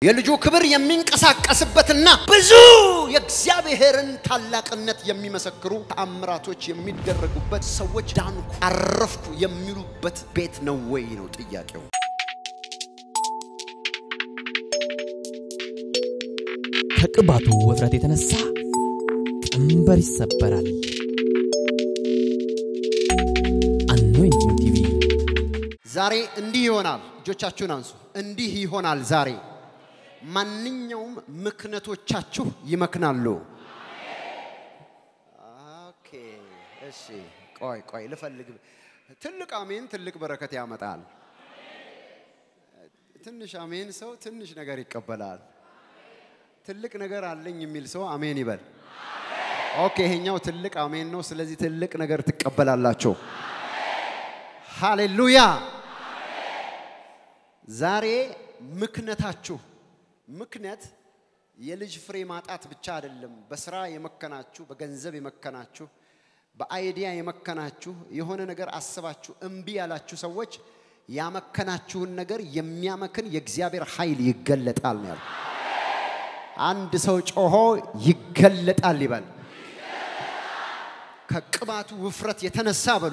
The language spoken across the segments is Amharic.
የልጁ ክብር የሚንቀሳቀስበትና ብዙ የእግዚአብሔርን ታላቅነት የሚመሰክሩ ተአምራቶች የሚደረጉበት ሰዎች ዳንኩ፣ አረፍኩ የሚሉበት ቤት ነው ወይ ነው ጥያቄው። ከቅባቱ ውፍረት የተነሳ ቀንበር ይሰበራል። አኖይንቲንግ ቲቪ ዛሬ እንዲህ ይሆናል። እጆቻችሁን አንሱ። እንዲህ ይሆናል ዛሬ ማንኛውም ምክንያቶቻችሁ ይመክናሉ። ኦኬ፣ እሺ፣ ቆይ ቆይ ልፈልግ። ትልቅ አሜን ትልቅ በረከት ያመጣል። ትንሽ አሜን ሰው ትንሽ ነገር ይቀበላል። ትልቅ ነገር አለኝ የሚል ሰው አሜን ይበል። ኦኬ፣ ይሄኛው ትልቅ አሜን ነው። ስለዚህ ትልቅ ነገር ትቀበላላችሁ። ሃሌሉያ። ዛሬ ምክንያታችሁ ምክንያት የልጅ ፍሬ ማጣት ብቻ አይደለም። በስራ የመከናችሁ፣ በገንዘብ የመከናችሁ፣ በአይዲያ የመከናችሁ፣ የሆነ ነገር አስባችሁ እምቢ ያላችሁ ሰዎች ያመከናችሁን ነገር የሚያመክን የእግዚአብሔር ኃይል ይገለጣል ነው ያለው። አንድ ሰው ጮሆ ይገለጣል ይበል። ከቅባቱ ውፍረት የተነሳ በሉ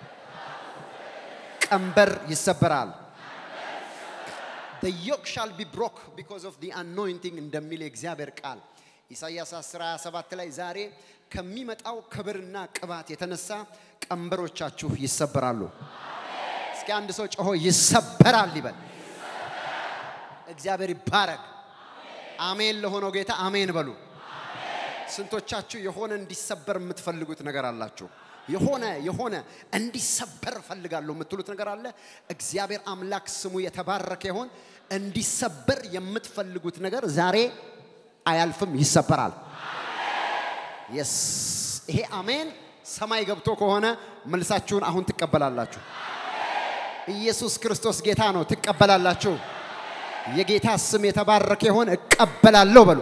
ቀንበር ይሰበራል። the yoke shall be broke because of the anointing እንደሚል የእግዚአብሔር ቃል ኢሳይያስ 10 27 ላይ ዛሬ ከሚመጣው ክብርና ቅባት የተነሳ ቀንበሮቻችሁ ይሰበራሉ። እስኪ አንድ ሰው ጮሆ ይሰበራል ይበል። እግዚአብሔር ይባረክ። አሜን ለሆነው ጌታ አሜን በሉ። ስንቶቻችሁ የሆነ እንዲሰበር የምትፈልጉት ነገር አላችሁ? የሆነ የሆነ እንዲሰበር እፈልጋለሁ የምትሉት ነገር አለ። እግዚአብሔር አምላክ ስሙ የተባረከ ይሆን። እንዲሰበር የምትፈልጉት ነገር ዛሬ አያልፍም፣ ይሰበራል። የስ ይሄ አሜን ሰማይ ገብቶ ከሆነ መልሳችሁን አሁን ትቀበላላችሁ። ኢየሱስ ክርስቶስ ጌታ ነው፣ ትቀበላላችሁ። የጌታ ስም የተባረከ ይሆን። እቀበላለሁ በሉ።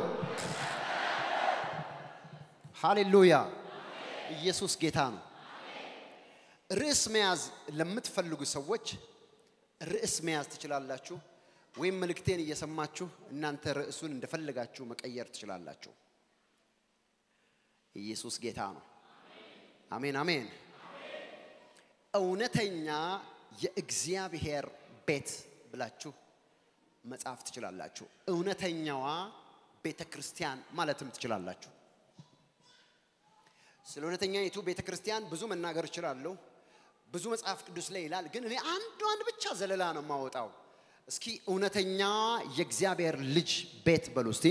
ሃሌሉያ። ኢየሱስ ጌታ ነው። ርዕስ መያዝ ለምትፈልጉ ሰዎች ርዕስ መያዝ ትችላላችሁ፣ ወይም መልእክቴን እየሰማችሁ እናንተ ርዕሱን እንደፈለጋችሁ መቀየር ትችላላችሁ። ኢየሱስ ጌታ ነው። አሜን አሜን። እውነተኛ የእግዚአብሔር ቤት ብላችሁ መጻፍ ትችላላችሁ። እውነተኛዋ ቤተ ክርስቲያን ማለትም ትችላላችሁ። ስለ እውነተኛይቱ ቤተ ክርስቲያን ብዙ መናገር እችላለሁ። ብዙ መጽሐፍ ቅዱስ ላይ ይላል፣ ግን እኔ አንዷን ብቻ ዘለላ ነው የማወጣው። እስኪ እውነተኛ የእግዚአብሔር ልጅ ቤት በሉ እስቲ።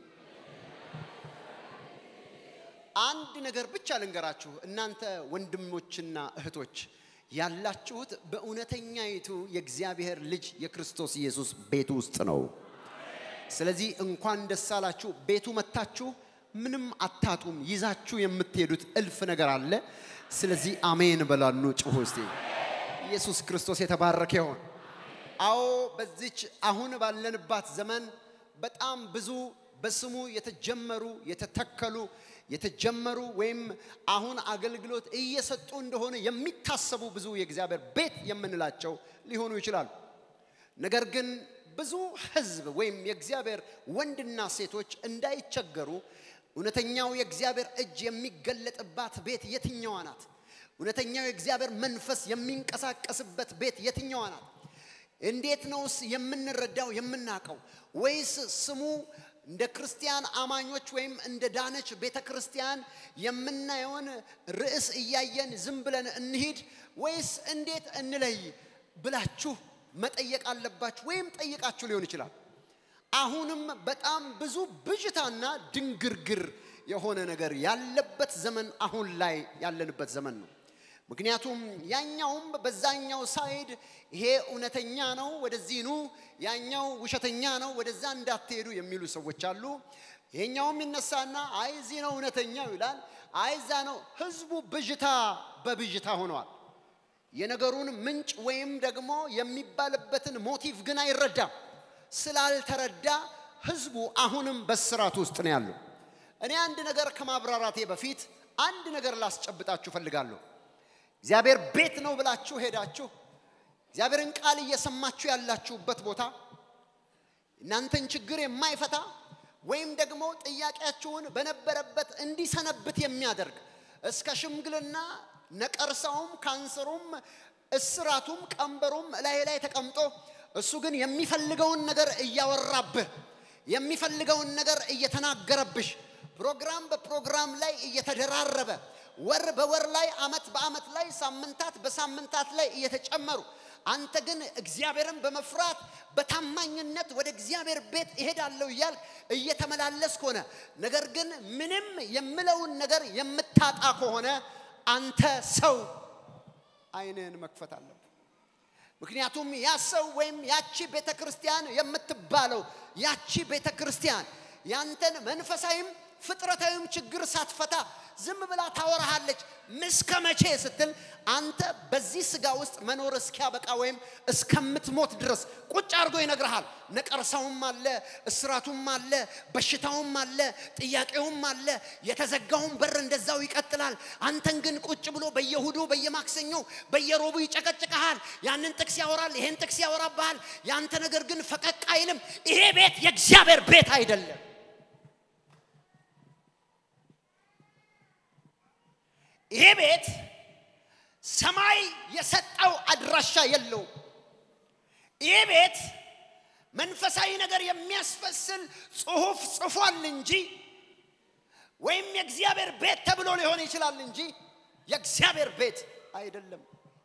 አንድ ነገር ብቻ ልንገራችሁ፣ እናንተ ወንድሞችና እህቶች ያላችሁት በእውነተኛይቱ የእግዚአብሔር ልጅ የክርስቶስ ኢየሱስ ቤት ውስጥ ነው። ስለዚህ እንኳን ደስ አላችሁ። ቤቱ መታችሁ ምንም አታጡም። ይዛችሁ የምትሄዱት እልፍ ነገር አለ። ስለዚህ አሜን በላኑ ጭሁ እስቲ። ኢየሱስ ክርስቶስ የተባረከ ይሆን። አዎ በዚች አሁን ባለንባት ዘመን በጣም ብዙ በስሙ የተጀመሩ የተተከሉ የተጀመሩ ወይም አሁን አገልግሎት እየሰጡ እንደሆነ የሚታሰቡ ብዙ የእግዚአብሔር ቤት የምንላቸው ሊሆኑ ይችላሉ። ነገር ግን ብዙ ሕዝብ ወይም የእግዚአብሔር ወንድና ሴቶች እንዳይቸገሩ እውነተኛው የእግዚአብሔር እጅ የሚገለጥባት ቤት የትኛዋ ናት? እውነተኛው የእግዚአብሔር መንፈስ የሚንቀሳቀስበት ቤት የትኛዋ ናት? እንዴት ነውስ የምንረዳው የምናውቀው? ወይስ ስሙ እንደ ክርስቲያን አማኞች ወይም እንደ ዳነች ቤተ ክርስቲያን የምናየውን ርዕስ እያየን ዝም ብለን እንሂድ ወይስ እንዴት እንለይ ብላችሁ መጠየቅ አለባችሁ፣ ወይም ጠይቃችሁ ሊሆን ይችላል። አሁንም በጣም ብዙ ብዥታና ድንግርግር የሆነ ነገር ያለበት ዘመን አሁን ላይ ያለንበት ዘመን ነው። ምክንያቱም ያኛውም በዛኛው ሳይድ ይሄ እውነተኛ ነው ወደዚህ ኑ፣ ያኛው ውሸተኛ ነው ወደዛ እንዳትሄዱ የሚሉ ሰዎች አሉ። ይሄኛውም ይነሳና አይ እዚህ ነው እውነተኛው ይላል፣ አይ እዛ ነው። ህዝቡ ብዥታ በብዥታ ሆነዋል። የነገሩን ምንጭ ወይም ደግሞ የሚባልበትን ሞቲቭ ግን አይረዳም። ስላልተረዳ ህዝቡ አሁንም በስራት ውስጥ ነው ያለው። እኔ አንድ ነገር ከማብራራቴ በፊት አንድ ነገር ላስጨብጣችሁ ፈልጋለሁ። እግዚአብሔር ቤት ነው ብላችሁ ሄዳችሁ እግዚአብሔርን ቃል እየሰማችሁ ያላችሁበት ቦታ እናንተን ችግር የማይፈታ ወይም ደግሞ ጥያቄያችሁን በነበረበት እንዲሰነብት የሚያደርግ እስከ ሽምግልና ነቀርሳውም ካንሰሩም እስራቱም ቀንበሩም ላይ ላይ ተቀምጦ እሱ ግን የሚፈልገውን ነገር እያወራብህ የሚፈልገውን ነገር እየተናገረብሽ ፕሮግራም በፕሮግራም ላይ እየተደራረበ ወር በወር ላይ አመት በአመት ላይ ሳምንታት በሳምንታት ላይ እየተጨመሩ አንተ ግን እግዚአብሔርን በመፍራት በታማኝነት ወደ እግዚአብሔር ቤት እሄዳለሁ እያልክ እየተመላለስክ ሆነ። ነገር ግን ምንም የምለውን ነገር የምታጣ ከሆነ አንተ ሰው አይንህን መክፈት አለብህ። ምክንያቱም ያ ሰው ወይም ያቺ ቤተ ክርስቲያን የምትባለው ያቺ ቤተ ክርስቲያን ያንተን መንፈሳዊም ፍጥረታዊም ችግር ሳትፈታ ዝም ብላ ታወራሃለች። እስከ መቼ ስትል አንተ በዚህ ስጋ ውስጥ መኖር እስኪያበቃ ወይም እስከምትሞት ድረስ ቁጭ አድርጎ ይነግርሃል። ነቀርሳውም አለ፣ እስራቱም አለ፣ በሽታውም አለ፣ ጥያቄውም አለ። የተዘጋውን በር እንደዛው ይቀጥላል። አንተን ግን ቁጭ ብሎ በየሁዱ በየማክሰኞው በየሮቡ ይጨቀጭቀሃል። ያንን ጥቅስ ያወራል፣ ይሄን ጥቅስ ያወራብሃል። ያንተ ነገር ግን ፈቀቅ አይልም። ይሄ ቤት የእግዚአብሔር ቤት አይደለም። ይሄ ቤት ሰማይ የሰጠው አድራሻ የለውም። ይሄ ቤት መንፈሳዊ ነገር የሚያስፈስል ጽሑፍ ጽፏል እንጂ ወይም የእግዚአብሔር ቤት ተብሎ ሊሆን ይችላል እንጂ የእግዚአብሔር ቤት አይደለም።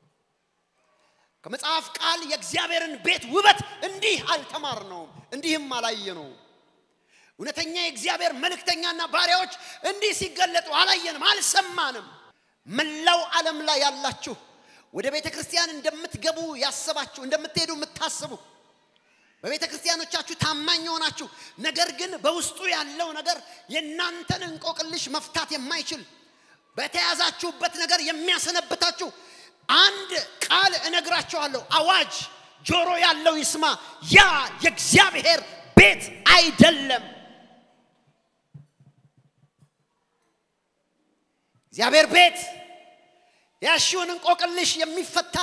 ከመጽሐፍ ቃል የእግዚአብሔርን ቤት ውበት እንዲህ አልተማርነውም፣ እንዲህም አላየነውም። እውነተኛ የእግዚአብሔር መልእክተኛና ባሪያዎች እንዲህ ሲገለጡ አላየንም፣ አልሰማንም። መላው ዓለም ላይ ያላችሁ ወደ ቤተ ክርስቲያን እንደምትገቡ ያሰባችሁ እንደምትሄዱ የምታስቡ በቤተ ክርስቲያኖቻችሁ ታማኝ የሆናችሁ ነገር ግን በውስጡ ያለው ነገር የእናንተን እንቆቅልሽ መፍታት የማይችል በተያዛችሁበት ነገር የሚያሰነብታችሁ አንድ ቃል እነግራችኋለሁ። አዋጅ ጆሮ ያለው ይስማ። ያ የእግዚአብሔር ቤት አይደለም። እግዚአብሔር ቤት ያሽውን እንቆቅልሽ የሚፈታ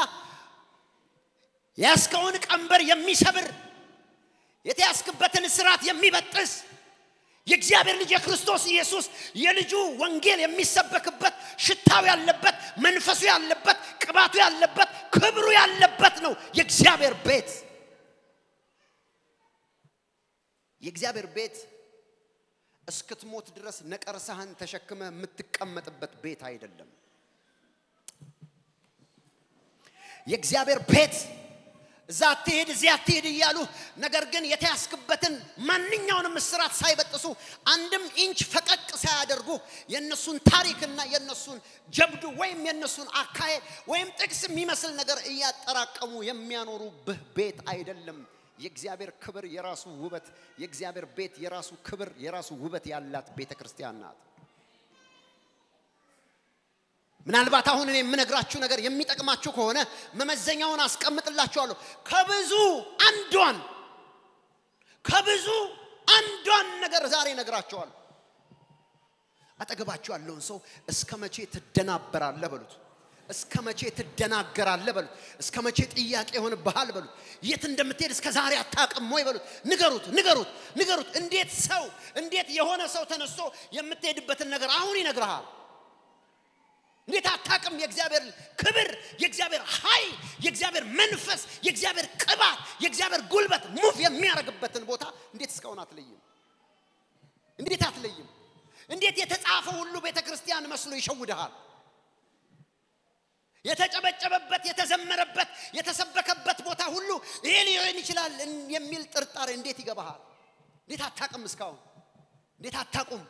ያስከውን ቀንበር የሚሰብር የተያዝክበትን ስርዓት የሚበጥስ የእግዚአብሔር ልጅ የክርስቶስ ኢየሱስ የልጁ ወንጌል የሚሰበክበት ሽታው ያለበት መንፈሱ ያለበት ቅባቱ ያለበት ክብሩ ያለበት ነው የእግዚአብሔር ቤት። የእግዚአብሔር ቤት እስክትሞት ድረስ ነቀርሳህን ተሸክመ የምትቀመጥበት ቤት አይደለም። የእግዚአብሔር ቤት እዛ አትሄድ እዚያ አትሄድ እያሉ ነገር ግን የተያዝክበትን ማንኛውንም እስራት ሳይበጥሱ አንድም ኢንች ፈቀቅ ሳያደርጉ የእነሱን ታሪክና የእነሱን ጀብዱ ወይም የእነሱን አካሄድ ወይም ጥቅስ የሚመስል ነገር እያጠራቀሙ የሚያኖሩብህ ቤት አይደለም። የእግዚአብሔር ክብር የራሱ ውበት፣ የእግዚአብሔር ቤት የራሱ ክብር የራሱ ውበት ያላት ቤተ ክርስቲያን ናት። ምናልባት አሁን እኔ የምነግራችሁ ነገር የሚጠቅማችሁ ከሆነ መመዘኛውን አስቀምጥላችኋለሁ። ከብዙ አንዷን ከብዙ አንዷን ነገር ዛሬ እነግራችኋለሁ። አጠገባችሁ ያለውን ሰው እስከ መቼ ትደናበራለህ በሉት። እስከ መቼ ትደናገራለህ በሉት። እስከ መቼ ጥያቄ ይሆንብሃል በሉት። የት እንደምትሄድ እስከ ዛሬ አታውቅም ወይ በሉት። ንገሩት፣ ንገሩት፣ ንገሩት። እንዴት ሰው እንዴት የሆነ ሰው ተነስቶ የምትሄድበትን ነገር አሁን ይነግርሃል። እንዴት አታውቅም? የእግዚአብሔር ክብር፣ የእግዚአብሔር ኃይል፣ የእግዚአብሔር መንፈስ፣ የእግዚአብሔር ቅባት፣ የእግዚአብሔር ጉልበት ሙቭ የሚያደርግበትን ቦታ እንዴት እስካሁን አትለይም? እንዴት አትለይም? እንዴት የተጻፈ ሁሉ ቤተ ክርስቲያን መስሎ ይሸውድሃል? የተጨበጨበበት፣ የተዘመረበት፣ የተሰበከበት ቦታ ሁሉ ይሄ ሊሆን ይችላል የሚል ጥርጣሬ እንዴት ይገባሃል? እንዴት አታውቅም? እስካሁን እንዴት አታውቁም?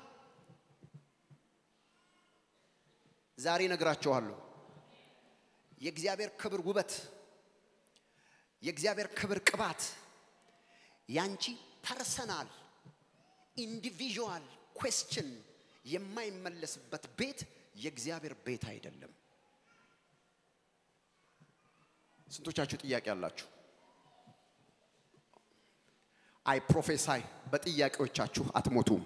ዛሬ ነግራችኋለሁ። የእግዚአብሔር ክብር ውበት፣ የእግዚአብሔር ክብር ቅባት ያንቺ ፐርሰናል ኢንዲቪዥዋል ኩዌስችን የማይመለስበት ቤት የእግዚአብሔር ቤት አይደለም። ስንቶቻችሁ ጥያቄ አላችሁ? አይ ፕሮፌሳይ በጥያቄዎቻችሁ አትሞቱም።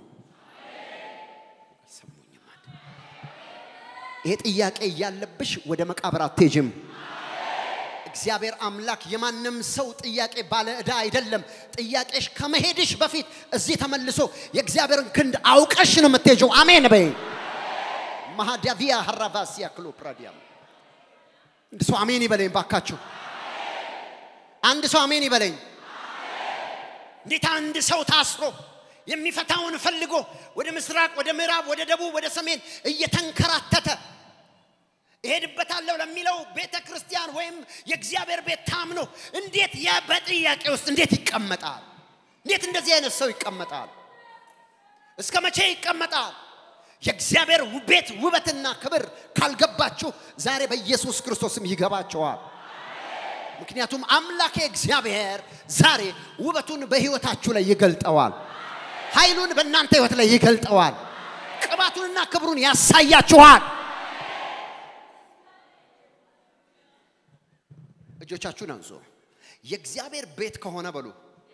አልሰሙኝም። ይሄ ጥያቄ እያለብሽ ወደ መቃብር አትሄጅም። እግዚአብሔር አምላክ የማንም ሰው ጥያቄ ባለ ዕዳ አይደለም። ጥያቄሽ ከመሄድሽ በፊት እዚህ ተመልሶ የእግዚአብሔርን ክንድ አውቀሽ ነው የምትሄጂው። አሜን በይ። ማሃዳቪያ ሀራቫሲያ ክሎ ፕራዲያም አንድ ሰው አሜን ይበለኝ ባካችሁ። አንድ ሰው አሜን ይበለኝ። እንዴት አንድ ሰው ታስሮ የሚፈታውን ፈልጎ ወደ ምስራቅ፣ ወደ ምዕራብ፣ ወደ ደቡብ፣ ወደ ሰሜን እየተንከራተተ እሄድበታለሁ ለሚለው ቤተ ክርስቲያን ወይም የእግዚአብሔር ቤት ታምኖ እንዴት ያ በጥያቄ ውስጥ እንዴት ይቀመጣል? እንዴት እንደዚህ አይነት ሰው ይቀመጣል? እስከ መቼ ይቀመጣል? የእግዚአብሔር ቤት ውበትና ክብር ካልገባችሁ ዛሬ በኢየሱስ ክርስቶስም ይገባቸዋል። ምክንያቱም አምላኬ እግዚአብሔር ዛሬ ውበቱን በሕይወታችሁ ላይ ይገልጠዋል። ኃይሉን በእናንተ ሕይወት ላይ ይገልጠዋል። ቅባቱንና ክብሩን ያሳያችኋል። እጆቻችሁን አንሱ። የእግዚአብሔር ቤት ከሆነ በሉ።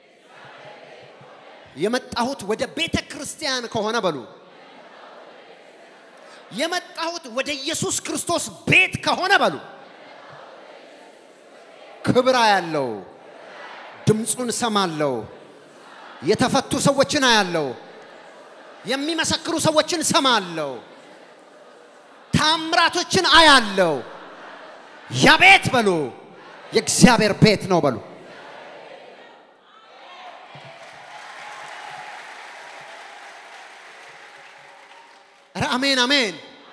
የመጣሁት ወደ ቤተ ክርስቲያን ከሆነ በሉ። የመጣሁት ወደ ኢየሱስ ክርስቶስ ቤት ከሆነ በሉ። ክብር ያለው ድምፁን ሰማለው። የተፈቱ ሰዎችን አያለው። የሚመሰክሩ ሰዎችን ሰማለው። ታምራቶችን አያለው። ያ ቤት በሉ የእግዚአብሔር ቤት ነው በሉ። ኧረ አሜን አሜን።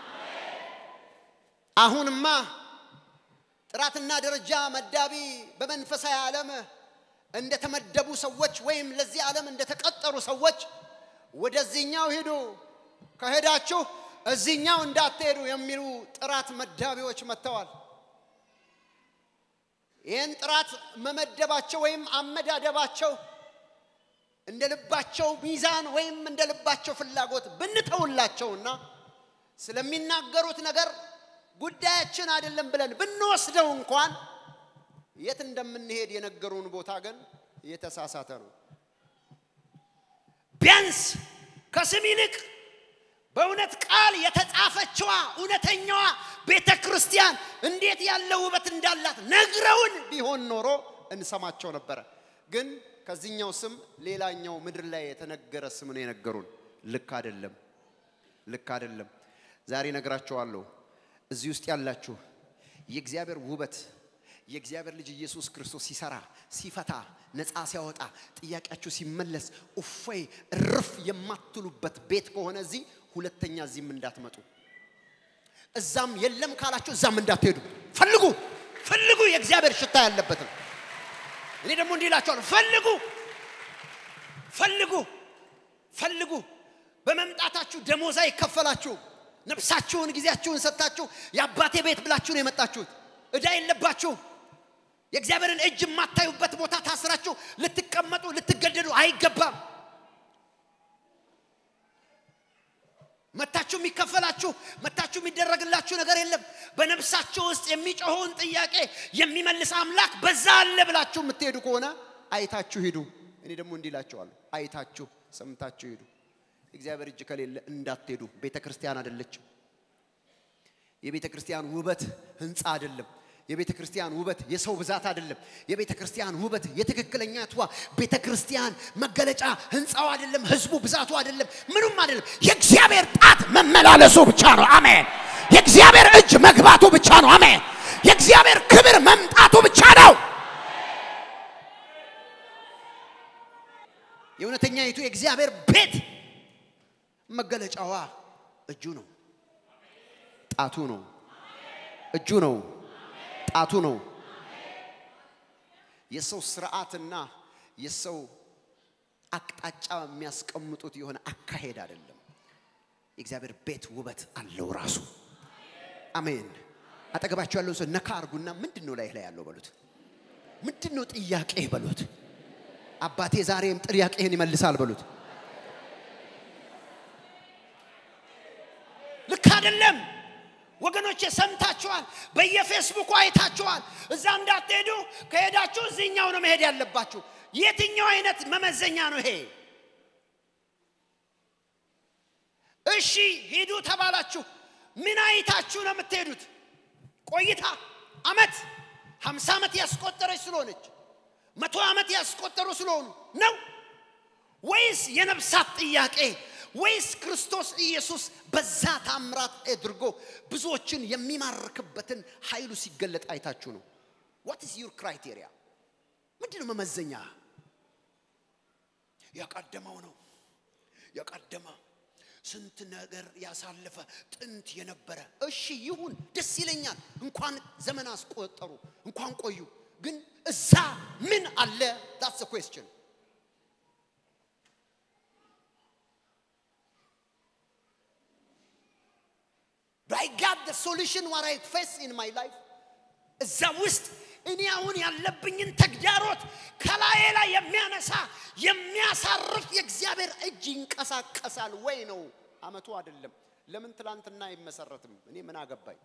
አሁንማ ጥራትና ደረጃ መዳቢ በመንፈሳዊ ዓለም እንደተመደቡ ሰዎች ወይም ለዚህ ዓለም እንደተቀጠሩ ሰዎች ወደዚህኛው ሂዱ፣ ከሄዳችሁ እዚህኛው እንዳትሄዱ የሚሉ ጥራት መዳቢዎች መጥተዋል። ይህን ጥራት መመደባቸው ወይም አመዳደባቸው እንደ ልባቸው ሚዛን ወይም እንደ ልባቸው ፍላጎት ብንተውላቸውና ስለሚናገሩት ነገር ጉዳያችን አይደለም ብለን ብንወስደው እንኳን የት እንደምንሄድ የነገሩን ቦታ ግን የተሳሳተ ነው። ቢያንስ ከስም ይልቅ በእውነት ቃል የተጻፈችዋ እውነተኛዋ ቤተ ክርስቲያን እንዴት ያለ ውበት እንዳላት ነግረውን ቢሆን ኖሮ እንሰማቸው ነበረ። ግን ከዚህኛው ስም ሌላኛው ምድር ላይ የተነገረ ስም ነው የነገሩን። ልክ አይደለም፣ ልክ አይደለም። ዛሬ ነግራቸዋለሁ። እዚህ ውስጥ ያላችሁ የእግዚአብሔር ውበት የእግዚአብሔር ልጅ ኢየሱስ ክርስቶስ ሲሰራ ሲፈታ ነፃ ሲያወጣ ጥያቄያችሁ ሲመለስ እፎይ እርፍ የማትሉበት ቤት ከሆነ እዚህ ሁለተኛ እዚህም እንዳትመጡ እዛም የለም ካላችሁ እዛም እንዳትሄዱ ፈልጉ ፈልጉ የእግዚአብሔር ሽታ ያለበትን እኔ ደግሞ እንዲህ እላችኋለሁ ፈልጉ ፈልጉ ፈልጉ በመምጣታችሁ ደሞዝ አይከፈላችሁ ነፍሳችሁን ጊዜያችሁን ሰጥታችሁ የአባቴ ቤት ብላችሁ ነው የመጣችሁት እዳ የለባችሁ የእግዚአብሔርን እጅ የማታዩበት ቦታ ታስራችሁ ልትቀመጡ ልትገደዱ አይገባም መታችሁ የሚከፈላችሁ መታችሁ የሚደረግላችሁ ነገር የለም በነፍሳችሁ ውስጥ የሚጮኸውን ጥያቄ የሚመልስ አምላክ በዛ አለ ብላችሁ የምትሄዱ ከሆነ አይታችሁ ሂዱ እኔ ደግሞ እንዲህ እላችኋለሁ አይታችሁ ሰምታችሁ ሂዱ እግዚአብሔር እጅ ከሌለ እንዳትሄዱ ቤተ ክርስቲያን አይደለችም የቤተ ክርስቲያን ውበት ህንፃ አይደለም የቤተ ክርስቲያን ውበት የሰው ብዛት አይደለም። የቤተ ክርስቲያን ውበት የትክክለኛ ትዋ ቤተ ክርስቲያን መገለጫ ህንፃው አይደለም፣ ህዝቡ ብዛቱ አይደለም፣ ምኑም አይደለም። የእግዚአብሔር ጣት መመላለሱ ብቻ ነው። አሜን። የእግዚአብሔር እጅ መግባቱ ብቻ ነው። አሜን። የእግዚአብሔር ክብር መምጣቱ ብቻ ነው። የእውነተኛይቱ የእግዚአብሔር ቤት መገለጫዋ እጁ ነው፣ ጣቱ ነው፣ እጁ ነው ጣቱ ነው። የሰው ስርዓትና የሰው አቅጣጫ የሚያስቀምጡት የሆነ አካሄድ አይደለም። የእግዚአብሔር ቤት ውበት አለው ራሱ። አሜን። አጠገባቸው ያለውን ሰው ነካ አርጉና ምንድን ነው ላይ ላይ ያለው በሉት። ምንድን ነው ጥያቄ በሉት። አባቴ ዛሬም ጥያቄህን ይመልሳል በሉት። ልክ አይደለም። ወገኖቼ ሰምታችኋል። በየፌስቡኩ አይታችኋል። እዛ እንዳትሄዱ፣ ከሄዳችሁ እዚህኛው ነው መሄድ ያለባችሁ። የትኛው አይነት መመዘኛ ነው ይሄ? እሺ ሂዱ ተባላችሁ። ምን አይታችሁ ነው የምትሄዱት? ቆይታ፣ አመት፣ ሀምሳ ዓመት ያስቆጠረች ስለሆነች መቶ ዓመት ያስቆጠሩ ስለሆኑ ነው ወይስ የነፍሳት ጥያቄ ወይስ ክርስቶስ ኢየሱስ በዛ ታምራት አድርጎ ብዙዎችን የሚማርክበትን ኃይሉ ሲገለጥ አይታችሁ ነው? ዋት ኢዝ ዩር ክራይቴሪያ? ምንድን ነው መመዘኛ? የቀደመው ነው የቀደመ ስንት ነገር ያሳለፈ ጥንት የነበረ እሺ ይሁን ደስ ይለኛል እንኳን ዘመን አስቆጠሩ እንኳን ቆዩ ግን እዛ ምን አለ ዳትስ ኩዌስችን I got the solution what I face in my life እዛ ውስጥ እኔ አሁን ያለብኝን ተግዳሮት ከላዬ ላይ የሚያነሳ የሚያሳርፍ የእግዚአብሔር እጅ ይንቀሳቀሳል ወይ ነው አመቱ አይደለም ለምን ትላንትና አይመሰረትም እኔ ምን አገባኝ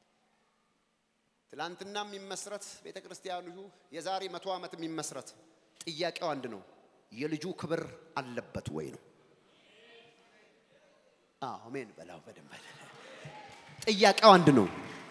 ትላንትና የሚመስረት ቤተ ክርስቲያኑ የዛሬ መቶ ዓመት የሚመስረት ጥያቄው አንድ ነው የልጁ ክብር አለበት ወይ ነው አሜን በላው በደንብ ጥያቄው አንድ ነው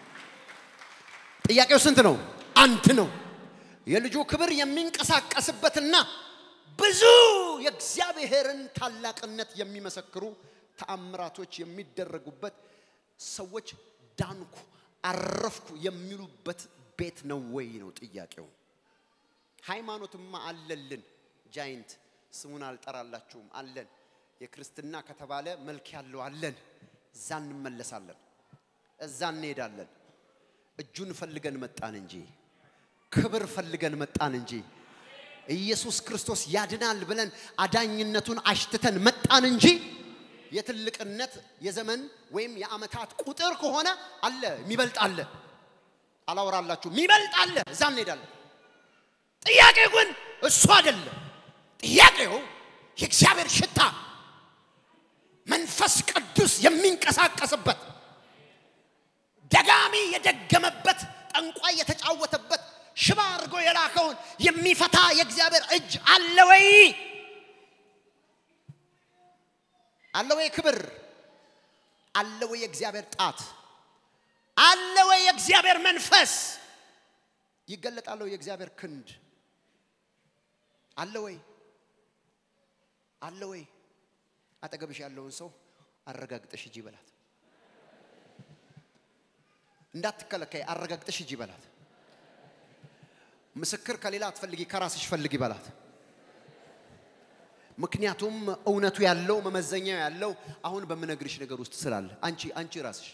ጥያቄው ስንት ነው አንድ ነው የልጁ ክብር የሚንቀሳቀስበትና ብዙ የእግዚአብሔርን ታላቅነት የሚመሰክሩ ተአምራቶች የሚደረጉበት ሰዎች ዳንኩ አረፍኩ የሚሉበት ቤት ነው ወይ ነው ጥያቄው ሃይማኖትማ አለልን ጃይንት ስሙን አልጠራላችሁም አለን የክርስትና ከተባለ መልክ ያለው አለን እዛ እንመለሳለን እዛ እንሄዳለን እጁን ፈልገን መጣን እንጂ ክብር ፈልገን መጣን እንጂ ኢየሱስ ክርስቶስ ያድናል ብለን አዳኝነቱን አሽትተን መጣን እንጂ የትልቅነት የዘመን ወይም የአመታት ቁጥር ከሆነ አለ የሚበልጥ አለ አላወራላችሁ የሚበልጥ አለ እዛ እንሄዳለን ጥያቄው ግን እሱ አይደለም ጥያቄው የእግዚአብሔር ሽታ መንፈስ ቅዱስ የሚንቀሳቀስበት ደጋሚ የደገመበት ጠንቋይ የተጫወተበት ሽባ አድርጎ የላከውን የሚፈታ የእግዚአብሔር እጅ አለ ወይ አለ ወይ ክብር አለ ወይ የእግዚአብሔር ጣት አለ ወይ የእግዚአብሔር መንፈስ ይገለጣል ወይ የእግዚአብሔር ክንድ አለ ወይ አለ ወይ አጠገብሽ ያለውን ሰው አረጋግጠሽ ሂጂ በላት እንዳትከለከይ አረጋግጠሽ ሂጂ በላት ምስክር ከሌላ አትፈልጊ ከራስሽ ፈልጊ በላት ምክንያቱም እውነቱ ያለው መመዘኛው ያለው አሁን በምነግርሽ ነገር ውስጥ ስላለ አንቺ አንቺ ራስሽ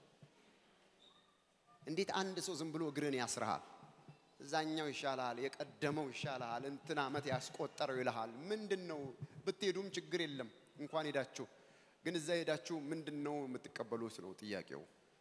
እንዴት አንድ ሰው ዝም ብሎ እግርን ያስርሃል እዛኛው ይሻልሃል የቀደመው ይሻልሃል እንትን ዓመት ያስቆጠረው ይልሃል ምንድን ነው ብትሄዱም ችግር የለም እንኳን ሄዳችሁ ግን እዛ ሄዳችሁ ምንድን ነው የምትቀበሉት ነው ጥያቄው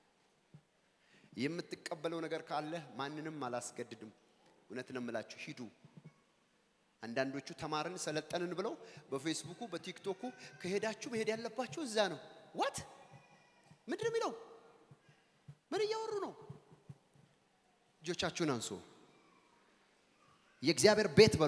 የምትቀበለው ነገር ካለ ማንንም አላስገድድም እውነት ነው የምላችሁ ሂዱ አንዳንዶቹ ተማርን ሰለጠንን ብለው በፌስቡኩ በቲክቶኩ ከሄዳችሁ መሄድ ያለባችሁ እዛ ነው ዋት ምንድን የሚለው ምን እያወሩ ነው እጆቻችሁን አንሱ የእግዚአብሔር ቤት በሉ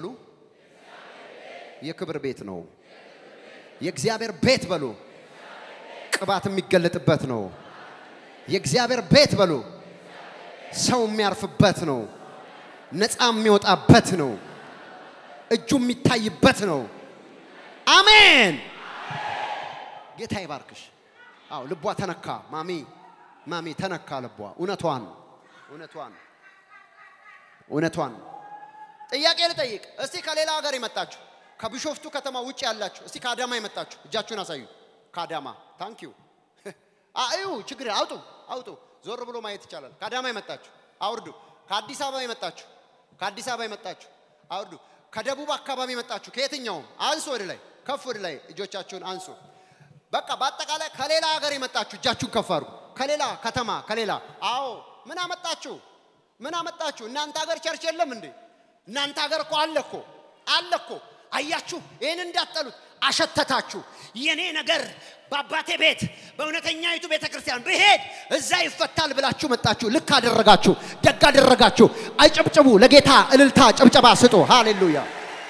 የክብር ቤት ነው የእግዚአብሔር ቤት በሉ ቅባት የሚገለጥበት ነው የእግዚአብሔር ቤት በሉ ሰው የሚያርፍበት ነው ነፃ የሚወጣበት ነው እጁ የሚታይበት ነው አሜን ጌታ ይባርክሽ አው ልቧ ተነካ ማሚ ማሚ ተነካ ልቧ እውነቷን እውነቷን እውነቷን ጥያቄ ልጠይቅ እስቲ ከሌላ ሀገር የመጣችሁ ከቢሾፍቱ ከተማ ውጭ ያላችሁ እስቲ ከአዳማ የመጣችሁ እጃችሁን አሳዩ ከአዳማ ታንክ ዩ አዩ ችግር አውጡ አውጡ ዞር ብሎ ማየት ይቻላል ከአዳማ የመጣችሁ አውርዱ ከአዲስ አበባ የመጣችሁ ከአዲስ አበባ የመጣችሁ አውርዱ ከደቡብ አካባቢ የመጣችሁ ከየትኛውም አንሱ ወደ ላይ ከፍ ወደ ላይ እጆቻችሁን አንሱ በቃ በአጠቃላይ ከሌላ ሀገር የመጣችሁ እጃችሁን ከፍ አድርጉ ከሌላ ከተማ ከሌላ አዎ ምን አመጣችሁ ምን አመጣችሁ እናንተ ሀገር ቸርች የለም እንዴ እናንተ ሀገር እኮ አለ እኮ አለ እኮ አያችሁ ይህን እንዳጠሉት አሸተታችሁ የኔ ነገር በአባቴ ቤት በእውነተኛይቱ ቤተ ክርስቲያን ብሄድ እዛ ይፈታል ብላችሁ መጣችሁ ልክ አደረጋችሁ ደግ አደረጋችሁ አይጨብጭቡ ለጌታ እልልታ ጭብጨባ ስጡ ሃሌሉያ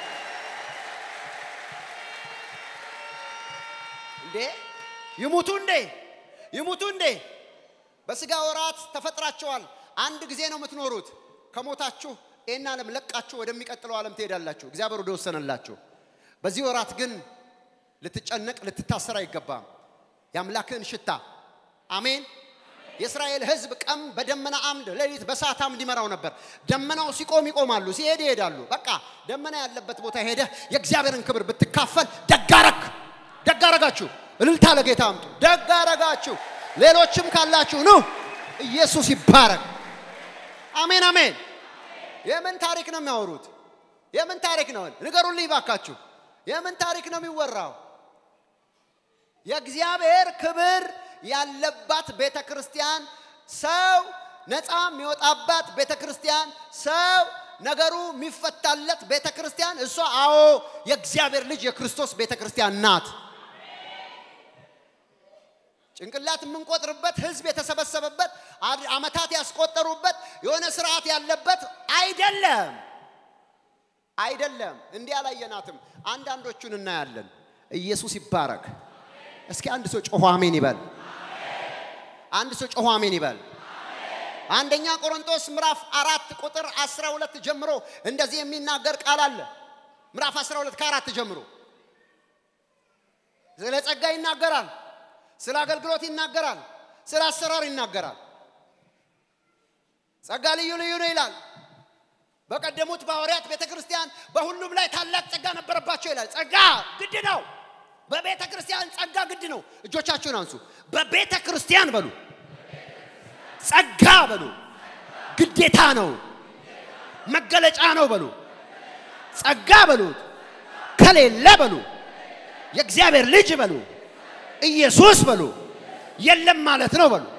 እንዴ ይሙቱ እንዴ ይሙቱ እንዴ በስጋ ወራት ተፈጥራቸዋል አንድ ጊዜ ነው የምትኖሩት ከሞታችሁ ይህን ዓለም ለቃችሁ ወደሚቀጥለው ዓለም ትሄዳላችሁ፣ እግዚአብሔር ወደ ወሰነላችሁ። በዚህ ወራት ግን ልትጨነቅ ልትታሰር አይገባም። የአምላክህን ሽታ አሜን። የእስራኤል ሕዝብ ቀን በደመና አምድ ሌሊት በእሳት አምድ ይመራው ነበር። ደመናው ሲቆም ይቆማሉ፣ ሲሄድ ይሄዳሉ። በቃ ደመና ያለበት ቦታ ሄደህ የእግዚአብሔርን ክብር ብትካፈል ደጋረክ ደጋረጋችሁ። እልልታ ለጌታ አምጡ። ደጋረጋችሁ። ሌሎችም ካላችሁ ኑ። ኢየሱስ ይባረክ። አሜን አሜን። የምን ታሪክ ነው የሚያወሩት? የምን ታሪክ ነው? ንገሩልኝ ባካችሁ። የምን ታሪክ ነው የሚወራው? የእግዚአብሔር ክብር ያለባት ቤተ ክርስቲያን፣ ሰው ነፃ የሚወጣባት ቤተ ክርስቲያን፣ ሰው ነገሩ የሚፈታለት ቤተ ክርስቲያን፣ እሷ አዎ የእግዚአብሔር ልጅ የክርስቶስ ቤተ ክርስቲያን ናት። ጭንቅላት የምንቆጥርበት ህዝብ የተሰበሰበበት አመታት ያስቆጠሩበት የሆነ ስርዓት ያለበት አይደለም አይደለም። እንዲህ አላየናትም። አንዳንዶቹን እናያለን። ኢየሱስ ይባረክ። እስኪ አንድ ሰው ጮሆ አሜን ይበል። አንድ ሰው ጮሆ አሜን ይበል። አንደኛ ቆሮንቶስ ምዕራፍ አራት ቁጥር 12 ጀምሮ እንደዚህ የሚናገር ቃል አለ። ምዕራፍ 12 ከአራት ጀምሮ ስለ ጸጋ ይናገራል። ስለ አገልግሎት ይናገራል። ስለ አሰራር ይናገራል። ጸጋ ልዩ ልዩ ነው ይላል። በቀደሙት በሐዋርያት ቤተ ክርስቲያን በሁሉም ላይ ታላቅ ጸጋ ነበረባቸው ይላል። ጸጋ ግድ ነው። በቤተ ክርስቲያን ጸጋ ግድ ነው። እጆቻችሁን አንሱ። በቤተ ክርስቲያን በሉ፣ ጸጋ በሉ፣ ግዴታ ነው፣ መገለጫ ነው በሉ። ጸጋ በሉት፣ ከሌለ በሉ፣ የእግዚአብሔር ልጅ በሉ፣ ኢየሱስ በሉ፣ የለም ማለት ነው በሉ።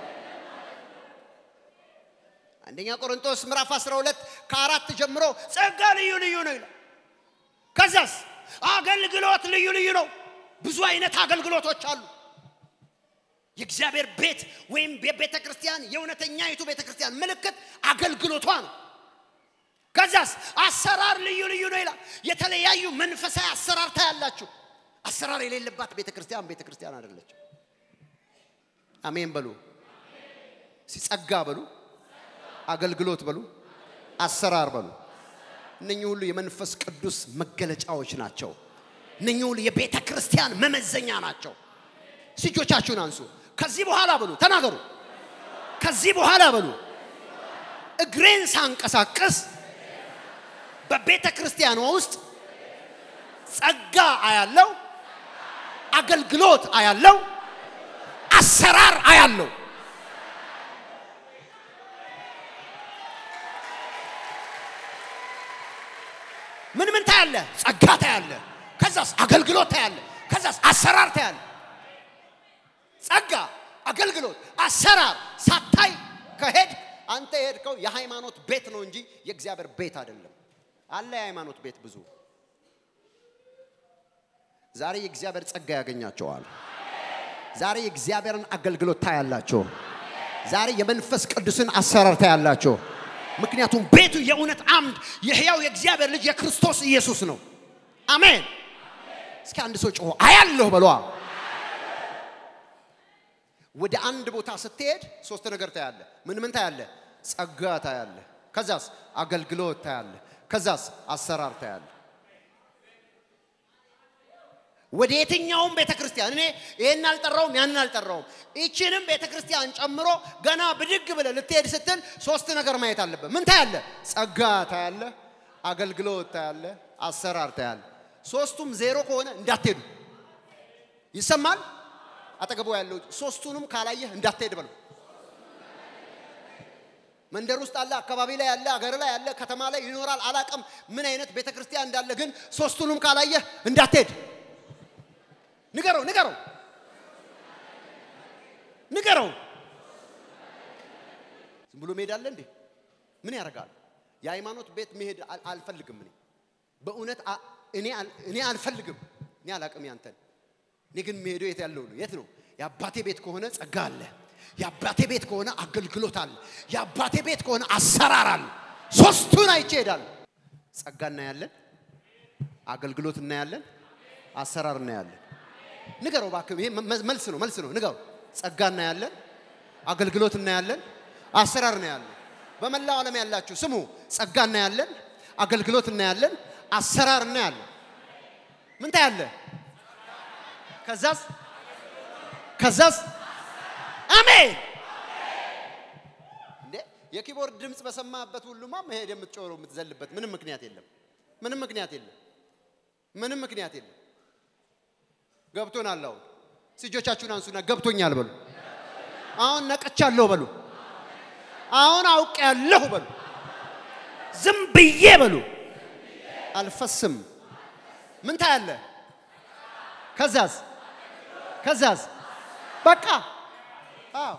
አንደኛ ቆሮንቶስ ምዕራፍ 12 ከአራት ጀምሮ ጸጋ ልዩ ልዩ ነው ይላል። ከዛስ አገልግሎት ልዩ ልዩ ነው። ብዙ አይነት አገልግሎቶች አሉ። የእግዚአብሔር ቤት ወይም የቤተ ክርስቲያን የእውነተኛይቱ ቤተ ክርስቲያን ምልክት አገልግሎቷ ነው። ከዛስ አሰራር ልዩ ልዩ ነው ይላል። የተለያዩ መንፈሳዊ አሰራር ታያላችሁ። አሰራር የሌለባት ቤተ ክርስቲያን ቤተ ክርስቲያን አይደለች። አሜን በሉ። ሲጸጋ በሉ፣ አገልግሎት በሉ፣ አሰራር በሉ። እነኚህ ሁሉ የመንፈስ ቅዱስ መገለጫዎች ናቸው። እነኚህ ሁሉ የቤተ ክርስቲያን መመዘኛ ናቸው። እጆቻችሁን አንሱ። ከዚህ በኋላ በሉ፣ ተናገሩ። ከዚህ በኋላ በሉ፣ እግሬን ሳንቀሳቀስ በቤተ ክርስቲያኗ ውስጥ ጸጋ አያለው፣ አገልግሎት አያለው፣ አሰራር አያለው። ምን ምን ታያለ? ጸጋ ታያለ። ከዛስ አገልግሎት ታያለ። ከዛስ አሰራር ታያለ። ጸጋ፣ አገልግሎት፣ አሰራር ሳታይ ከሄድ አንተ የሄድከው የሃይማኖት ቤት ነው እንጂ የእግዚአብሔር ቤት አይደለም። አለ የሃይማኖት ቤት ብዙ። ዛሬ የእግዚአብሔር ጸጋ ያገኛቸዋል። ዛሬ የእግዚአብሔርን አገልግሎት ታያላቸው። ዛሬ የመንፈስ ቅዱስን አሰራር ታያላቸው። ምክንያቱም ቤቱ የእውነት አምድ የሕያው የእግዚአብሔር ልጅ የክርስቶስ ኢየሱስ ነው። አሜን። እስኪ አንድ ሰው ጮሆ አያለሁ በሏ። ወደ አንድ ቦታ ስትሄድ ሶስት ነገር ታያለ። ምን ምን ታያለ? ጸጋ ታያለ። ከዛስ አገልግሎት ታያለ። ከዛስ አሰራር ታያለ። ወደ የትኛውም ቤተ ክርስቲያን እኔ ይሄን አልጠራውም ያንን አልጠራውም፣ ይችንም ቤተ ክርስቲያን ጨምሮ ገና ብድግ ብለ ልትሄድ ስትል ሶስት ነገር ማየት አለበት። ምን ታያለ? ጸጋ ታያለ፣ አገልግሎት ታያለ፣ አሰራር ታያለ። ሶስቱም ዜሮ ከሆነ እንዳትሄዱ። ይሰማል? አጠገቡ ያለው ሶስቱንም ካላየህ እንዳትሄድ በለው። መንደር ውስጥ አለ፣ አካባቢ ላይ ያለ፣ አገር ላይ ያለ፣ ከተማ ላይ ይኖራል። አላቅም ምን አይነት ቤተ ክርስቲያን እንዳለ፣ ግን ሶስቱንም ካላየህ እንዳትሄድ። ንገረው፣ ንገረው፣ ንገረው። ዝም ብሎ መሄድ አለ እንዴ? ምን ያደርጋል? የሃይማኖት ቤት መሄድ አል- አልፈልግም። እኔ በእውነት አ- እኔ አል- እኔ አልፈልግም። እኔ አላቅም ያንተን። እኔ ግን መሄደው የት ያለው ነው? የት ነው? የአባቴ ቤት ከሆነ ጸጋ አለ። የአባቴ ቤት ከሆነ አገልግሎት አለ። የአባቴ ቤት ከሆነ አሰራር አለ። ሶስቱን አይቼ እሄዳለሁ። ጸጋ እናያለን፣ አገልግሎት እናያለን፣ አሰራር እናያለን። ንገረው እባክህ፣ ይሄ መ- መልስ ነው፣ መልስ ነው። ንገረው። ጸጋ እናያለን፣ አገልግሎት እናያለን፣ አሰራር እናያለን። በመላው ዓለም ያላችሁ ስሙ። ጸጋ እናያለን፣ አገልግሎት እናያለን፣ አሰራር እናያለን። ምን ታያለ? ከዛስ ከዛስ አሜን። እንዴ የኪቦርድ ድምፅ በሰማበት ሁሉማ መሄድ የምትጮረው የምትዘልበት ምንም ምክንያት የለም። ምንም ምክንያት የለም። ምንም ምክንያት የለም። ገብቶናል። አሁን እጆቻችሁን አንሱና ገብቶኛል በሉ። አሁን ነቅቻለሁ በሉ። አሁን አውቄያለሁ በሉ። ዝም ብዬ በሉ። አልፈስም። ምን ታያለ? ከዛዝ ከዛዝ በቃ አዎ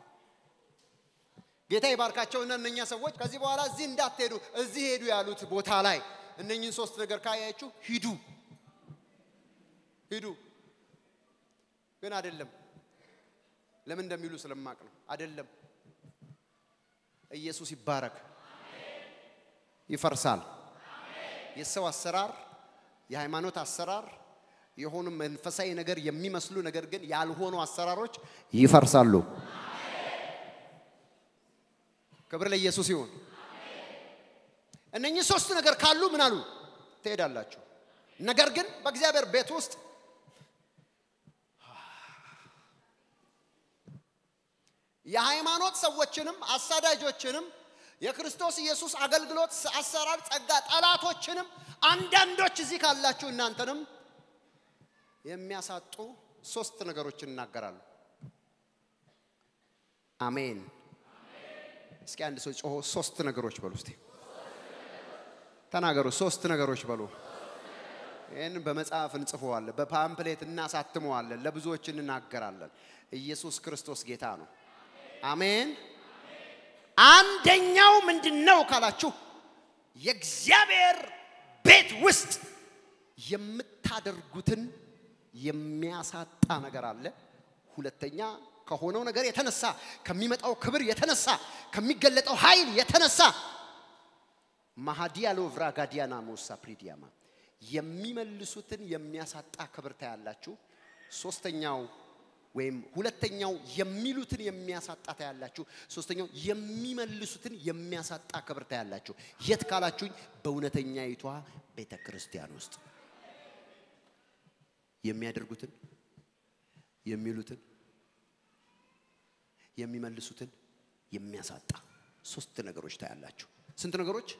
ጌታ ይባርካቸውና እነኛ ሰዎች ከዚህ በኋላ እዚህ እንዳትሄዱ እዚህ ሄዱ ያሉት ቦታ ላይ እነኝህን ሶስት ነገር ካያችሁ ሂዱ ሂዱ። ግን አይደለም። ለምን እንደሚሉ ስለማቅ ነው። አይደለም። ኢየሱስ ይባረክ። ይፈርሳል። የሰው አሰራር፣ የሃይማኖት አሰራር፣ የሆኑ መንፈሳዊ ነገር የሚመስሉ ነገር ግን ያልሆኑ አሰራሮች ይፈርሳሉ። ክብር ለኢየሱስ ይሁን። እነኚህ ሶስት ነገር ካሉ ምን አሉ ትሄዳላችሁ። ነገር ግን በእግዚአብሔር ቤት ውስጥ የሃይማኖት ሰዎችንም አሳዳጆችንም የክርስቶስ ኢየሱስ አገልግሎት አሰራር ጸጋ ጠላቶችንም አንዳንዶች እዚህ ካላችሁ እናንተንም የሚያሳጡ ሶስት ነገሮችን እናገራሉ። አሜን። እስኪ አንድ ሰው ጮሆ ሶስት ነገሮች በሉ እስቲ ተናገሩ። ሶስት ነገሮች በሉ። ይህን በመጽሐፍ እንጽፈዋለን፣ በፓምፕሌት እናሳትመዋለን፣ ለብዙዎች እንናገራለን። ኢየሱስ ክርስቶስ ጌታ ነው። አሜን። አንደኛው ምንድን ነው ካላችሁ የእግዚአብሔር ቤት ውስጥ የምታደርጉትን የሚያሳጣ ነገር አለ። ሁለተኛ ከሆነው ነገር የተነሳ ከሚመጣው ክብር የተነሳ ከሚገለጠው ኃይል የተነሳ ማሃዲያሎ ቭራጋዲያና ሞሳ ፕሪዲያማ የሚመልሱትን የሚያሳጣ ክብር ታያላችሁ። ሶስተኛው ወይም ሁለተኛው የሚሉትን የሚያሳጣ ታያላችሁ። ሶስተኛው የሚመልሱትን የሚያሳጣ ክብር ታያላችሁ። የት ካላችሁኝ በእውነተኛይቷ ቤተ ክርስቲያን ውስጥ የሚያደርጉትን የሚሉትን የሚመልሱትን የሚያሳጣ ሶስት ነገሮች ታያላችሁ። ስንት ነገሮች?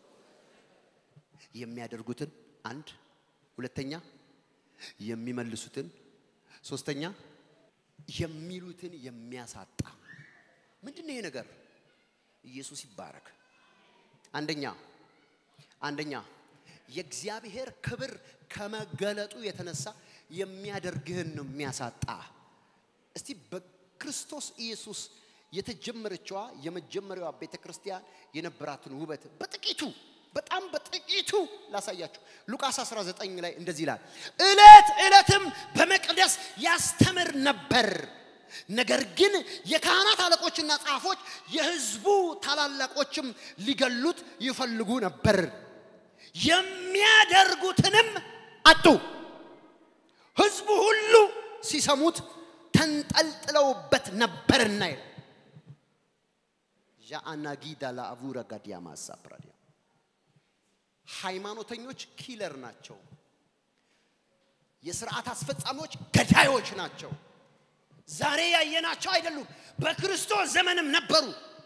የሚያደርጉትን አንድ፣ ሁለተኛ የሚመልሱትን፣ ሶስተኛ የሚሉትን የሚያሳጣ። ምንድን ነው ይሄ ነገር? ኢየሱስ ይባረክ። አንደኛ አንደኛ የእግዚአብሔር ክብር ከመገለጡ የተነሳ የሚያደርግህን ነው የሚያሳጣ። እስቲ በክርስቶስ ኢየሱስ የተጀመረችዋ የመጀመሪያዋ ቤተ ክርስቲያን የነበራትን ውበት በጥቂቱ በጣም በጥቂቱ ላሳያችሁ። ሉቃስ 19 ላይ እንደዚህ ይላል፣ ዕለት ዕለትም በመቅደስ ያስተምር ነበር። ነገር ግን የካህናት አለቆችና ጻፎች የሕዝቡ ታላላቆችም ሊገሉት ይፈልጉ ነበር፣ የሚያደርጉትንም አጡ። ሕዝቡ ሁሉ ሲሰሙት ተንጠልጥለውበት ነበርና ይላል። ዣአናጊዳ ለአቡረ ጋዲያ ማሳፕራዲያ ሃይማኖተኞች ኪለር ናቸው። የስርዓት አስፈጻሚዎች ገዳዮች ናቸው። ዛሬ ያየናቸው አይደሉም። በክርስቶስ ዘመንም ነበሩ።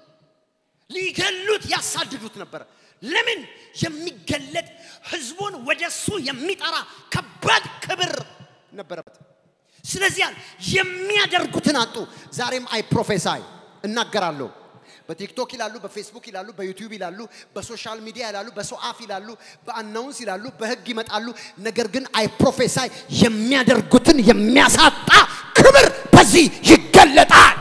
ሊገሉት ያሳድዱት ነበር። ለምን? የሚገለጥ ህዝቡን ወደሱ የሚጠራ ከባድ ክብር ነበረበት። ስለዚህ የሚያደርጉትን አጡ። ዛሬም አይ ፕሮፌሳይ እናገራለሁ። በቲክቶክ ይላሉ፣ በፌስቡክ ይላሉ፣ በዩቲዩብ ይላሉ፣ በሶሻል ሚዲያ ይላሉ፣ በሰው አፍ ይላሉ፣ በአናውንስ ይላሉ፣ በህግ ይመጣሉ። ነገር ግን አይ ፕሮፌሳይ የሚያደርጉትን የሚያሳጣ ክብር በዚህ ይገለጣል።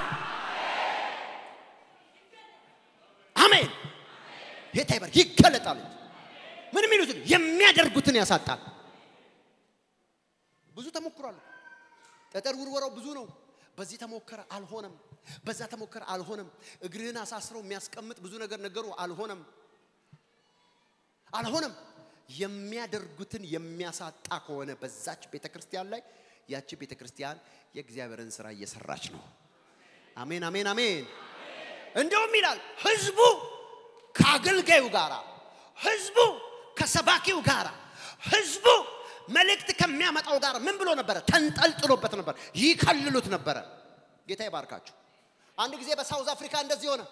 አሜን። ጌታ ይበር ይገለጣል። ምን የሚሉትን የሚያደርጉትን ያሳጣል። ብዙ ተሞክሯል። ጠጠር ውርወራው ብዙ ነው። በዚህ ተሞከረ አልሆነም። በዛ ተሞከረ አልሆነም። እግርህን አሳስረው የሚያስቀምጥ ብዙ ነገር ነገሩ አልሆነም፣ አልሆነም። የሚያደርጉትን የሚያሳጣ ከሆነ በዛች ቤተ ክርስቲያን ላይ ያቺ ቤተ ክርስቲያን የእግዚአብሔርን ስራ እየሰራች ነው። አሜን፣ አሜን፣ አሜን። እንደውም ይላል ህዝቡ ከአገልጋዩ ጋር፣ ህዝቡ ከሰባኪው ጋር፣ ህዝቡ መልእክት ከሚያመጣው ጋር ምን ብሎ ነበረ? ተንጠልጥሎበት ነበር፣ ይከልሉት ነበረ። ጌታ ይባርካችሁ። አንድ ጊዜ በሳውዝ አፍሪካ እንደዚህ ሆነ።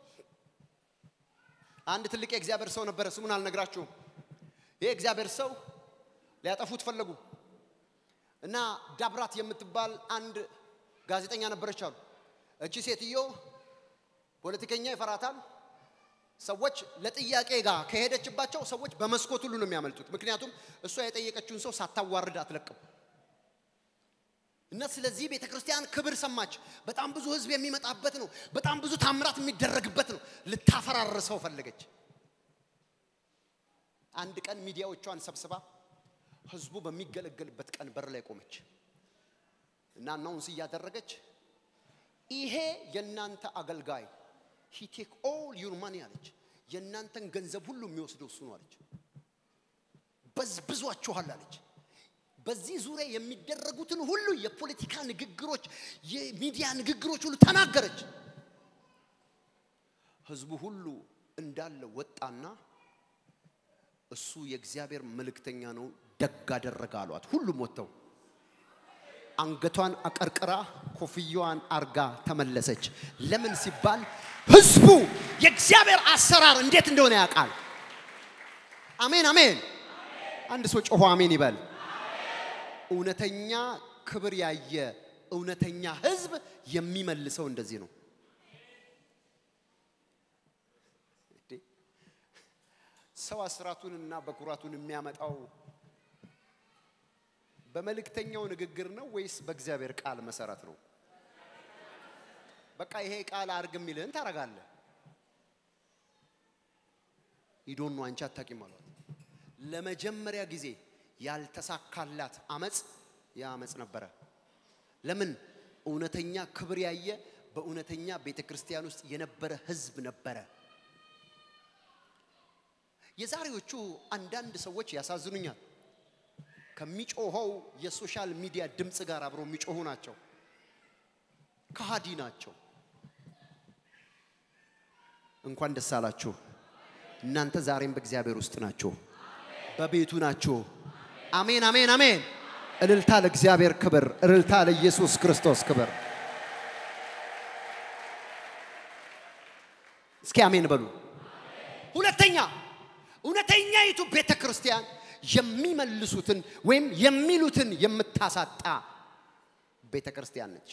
አንድ ትልቅ የእግዚአብሔር ሰው ነበረ። ስሙን አልነግራችሁም። ይህ እግዚአብሔር ሰው ሊያጠፉት ፈለጉ እና ዳብራት የምትባል አንድ ጋዜጠኛ ነበረች አሉ። እቺ ሴትዮ ፖለቲከኛ ይፈራታል። ሰዎች ለጥያቄ ጋር ከሄደችባቸው ሰዎች በመስኮት ሁሉ ነው የሚያመልጡት። ምክንያቱም እሷ የጠየቀችውን ሰው ሳታዋርድ አትለቅም። እና ስለዚህ ቤተ ክርስቲያን ክብር ሰማች። በጣም ብዙ ህዝብ የሚመጣበት ነው። በጣም ብዙ ታምራት የሚደረግበት ነው። ልታፈራርሰው ፈለገች። አንድ ቀን ሚዲያዎቿን ሰብስባ ህዝቡ በሚገለገልበት ቀን በር ላይ ቆመች እና አናውንስ እያደረገች ይሄ የእናንተ አገልጋይ ሂ ቴክ ኦል ዩር ማኒ አለች። የእናንተን ገንዘብ ሁሉ የሚወስደው እሱ ነው አለች። በዝብዟችኋል አለች። በዚህ ዙሪያ የሚደረጉትን ሁሉ የፖለቲካ ንግግሮች፣ የሚዲያ ንግግሮች ሁሉ ተናገረች። ህዝቡ ሁሉ እንዳለ ወጣና እሱ የእግዚአብሔር መልእክተኛ ነው፣ ደግ አደረገ አሏት። ሁሉም ወጥተው አንገቷን አቀርቅራ ኮፍያዋን አርጋ ተመለሰች። ለምን ሲባል ህዝቡ የእግዚአብሔር አሰራር እንዴት እንደሆነ ያውቃል። አሜን አሜን። አንድ ሰው ጮሆ አሜን ይበል። እውነተኛ ክብር ያየ እውነተኛ ህዝብ የሚመልሰው እንደዚህ ነው። ሰው አስራቱንና በኩራቱን የሚያመጣው በመልእክተኛው ንግግር ነው ወይስ በእግዚአብሔር ቃል መሰረት ነው? በቃ ይሄ ቃል አርግ የሚልህን ታረጋለህ። ይዶኑ አንቺ አታቂም አሏት። ለመጀመሪያ ጊዜ ያልተሳካላት አመፅ ያ አመፅ ነበረ። ለምን? እውነተኛ ክብር ያየ በእውነተኛ ቤተ ክርስቲያን ውስጥ የነበረ ህዝብ ነበረ። የዛሬዎቹ አንዳንድ ሰዎች ያሳዝኑኛል። ከሚጮኸው የሶሻል ሚዲያ ድምፅ ጋር አብረው የሚጮሁ ናቸው። ከሃዲ ናቸው። እንኳን ደስ አላችሁ። እናንተ ዛሬም በእግዚአብሔር ውስጥ ናችሁ፣ በቤቱ ናችሁ። አሜን፣ አሜን፣ አሜን። እልልታ ለእግዚአብሔር ክብር፣ እልልታ ለኢየሱስ ክርስቶስ ክብር። እስኪ አሜን በሉ። ሁለተኛ እውነተኛይቱ ቤተ ክርስቲያን የሚመልሱትን ወይም የሚሉትን የምታሳጣ ቤተ ክርስቲያን ነች።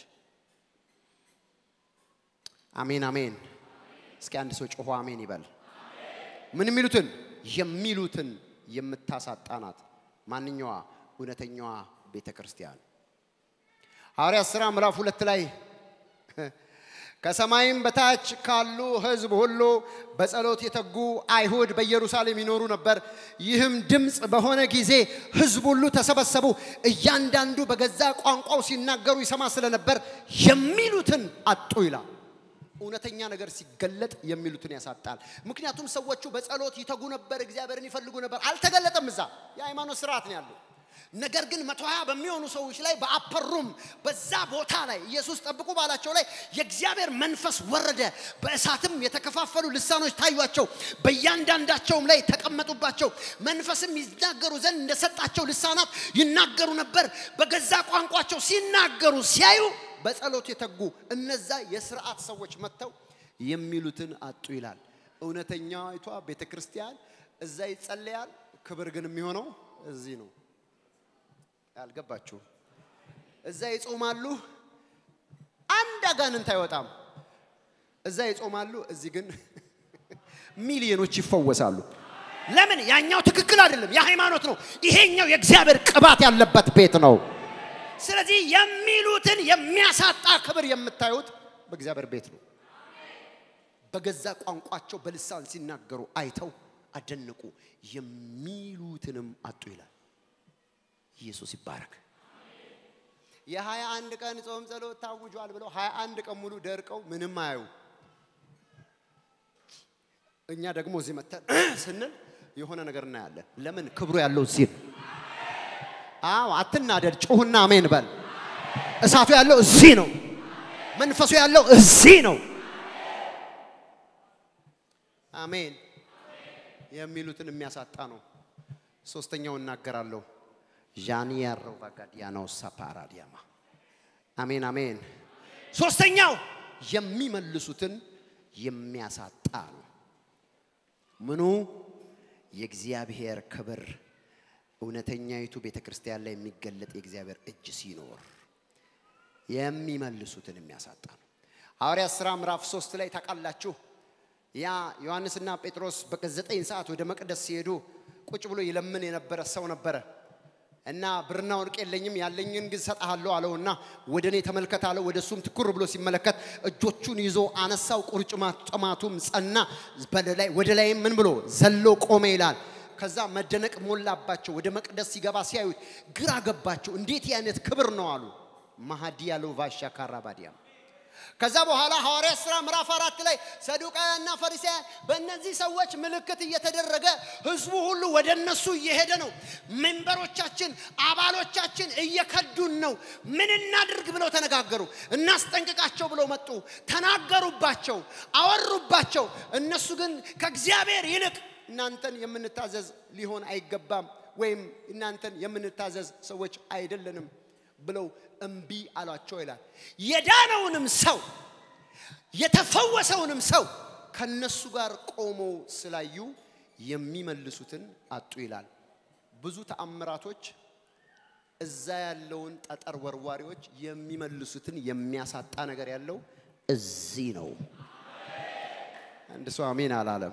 አሜን አሜን። እስኪ አንድ ሰው ጮሆ አሜን ይበል። ምን የሚሉትን የሚሉትን የምታሳጣ ናት። ማንኛዋ እውነተኛዋ ቤተ ክርስቲያን ሐዋርያት ሥራ ምዕራፍ ሁለት ላይ ከሰማይም በታች ካሉ ሕዝብ ሁሉ በጸሎት የተጉ አይሁድ በኢየሩሳሌም ይኖሩ ነበር። ይህም ድምፅ በሆነ ጊዜ ሕዝብ ሁሉ ተሰበሰቡ። እያንዳንዱ በገዛ ቋንቋው ሲናገሩ ይሰማ ስለነበር የሚሉትን አጡ ይላል። እውነተኛ ነገር ሲገለጥ የሚሉትን ያሳጣል። ምክንያቱም ሰዎቹ በጸሎት ይተጉ ነበር፣ እግዚአብሔርን ይፈልጉ ነበር። አልተገለጠም። እዛ የሃይማኖት ስርዓት ነው ያለው። ነገር ግን መቶ ሀያ በሚሆኑ ሰዎች ላይ በአፐሩም በዛ ቦታ ላይ ኢየሱስ ጠብቁ ባላቸው ላይ የእግዚአብሔር መንፈስ ወረደ። በእሳትም የተከፋፈሉ ልሳኖች ታዩአቸው፣ በእያንዳንዳቸውም ላይ ተቀመጡባቸው። መንፈስም ይናገሩ ዘንድ እንደሰጣቸው ልሳናት ይናገሩ ነበር። በገዛ ቋንቋቸው ሲናገሩ ሲያዩ በጸሎት የተጉ እነዛ የስርዓት ሰዎች መጥተው የሚሉትን አጡ ይላል። እውነተኛይቷ ቤተ ክርስቲያን እዛ ይጸለያል፣ ክብር ግን የሚሆነው እዚህ ነው። አልገባችሁ? እዛ ይጾማሉ፣ አንድ አጋንንት አይወጣም። እዛ ይጾማሉ፣ እዚህ ግን ሚሊዮኖች ይፈወሳሉ። ለምን? ያኛው ትክክል አይደለም፣ የሃይማኖት ነው። ይሄኛው የእግዚአብሔር ቅባት ያለበት ቤት ነው። ስለዚህ የሚሉትን የሚያሳጣ ክብር የምታዩት በእግዚአብሔር ቤት ነው። በገዛ ቋንቋቸው በልሳን ሲናገሩ አይተው አደነቁ፣ የሚሉትንም አጡ ይላል። ኢየሱስ ይባረክ። የሀያ አንድ ቀን ጾም ጸሎት ታውጇል ብለው ሀያ አንድ ቀን ሙሉ ደርቀው ምንም አያዩ። እኛ ደግሞ እዚህ መተን ስንል የሆነ ነገር እናያለን። ለምን? ክብሩ ያለው እዚህ ነው። አዎ አትናደድ፣ ጩሁና አሜን በል። እሳቱ ያለው እዚህ ነው። መንፈሱ ያለው እዚህ ነው። አሜን። የሚሉትን የሚያሳጣ ነው። ሶስተኛው እናገራለሁ። ዣኒያሮ ባጋዲያኖ ሳፓራዲያማ አሜን አሜን። ሶስተኛው የሚመልሱትን የሚያሳጣ ነው። ምኑ የእግዚአብሔር ክብር እውነተኛይቱ ቤተ ክርስቲያን ላይ የሚገለጥ የእግዚአብሔር እጅ ሲኖር የሚመልሱትን የሚያሳጣ ነው። ሐዋርያት ሥራ ምዕራፍ ሶስት ላይ ታውቃላችሁ። ያ ዮሐንስና ጴጥሮስ በዘጠኝ ሰዓት ወደ መቅደስ ሲሄዱ ቁጭ ብሎ ይለምን የነበረ ሰው ነበረ እና ብርና ወርቅ የለኝም ያለኝን ግን ሰጥሃለሁ አለውና ወደ እኔ ተመልከት አለው። ወደ እሱም ትኩር ብሎ ሲመለከት እጆቹን ይዞ አነሳው፣ ቁርጭማጭማቱም ጸና። በላይ ወደ ላይም ምን ብሎ ዘሎ ቆመ ይላል። ከዛ መደነቅ ሞላባቸው። ወደ መቅደስ ሲገባ ሲያዩት ግራ ገባቸው። እንዴት አይነት ክብር ነው አሉ። ማሃዲያ ሎቫሻ ካራባዲያም ከዛ በኋላ ሐዋርያት ሥራ ምዕራፍ አራት ላይ ሰዱቃውያንና ፈሪሳውያን በእነዚህ ሰዎች ምልክት እየተደረገ ህዝቡ ሁሉ ወደ እነሱ እየሄደ ነው። ሜምበሮቻችን፣ አባሎቻችን እየከዱን ነው። ምን እናድርግ ብለው ተነጋገሩ። እናስጠንቅቃቸው ብለው መጡ። ተናገሩባቸው፣ አወሩባቸው። እነሱ ግን ከእግዚአብሔር ይልቅ እናንተን የምንታዘዝ ሊሆን አይገባም፣ ወይም እናንተን የምንታዘዝ ሰዎች አይደለንም ብለው እምቢ አሏቸው ይላል። የዳነውንም ሰው የተፈወሰውንም ሰው ከነሱ ጋር ቆመው ስላዩ የሚመልሱትን አጡ ይላል። ብዙ ተአምራቶች እዛ ያለውን ጠጠር ወርዋሪዎች የሚመልሱትን የሚያሳጣ ነገር ያለው እዚህ ነው። አንድ ሰው አሜን አላለም።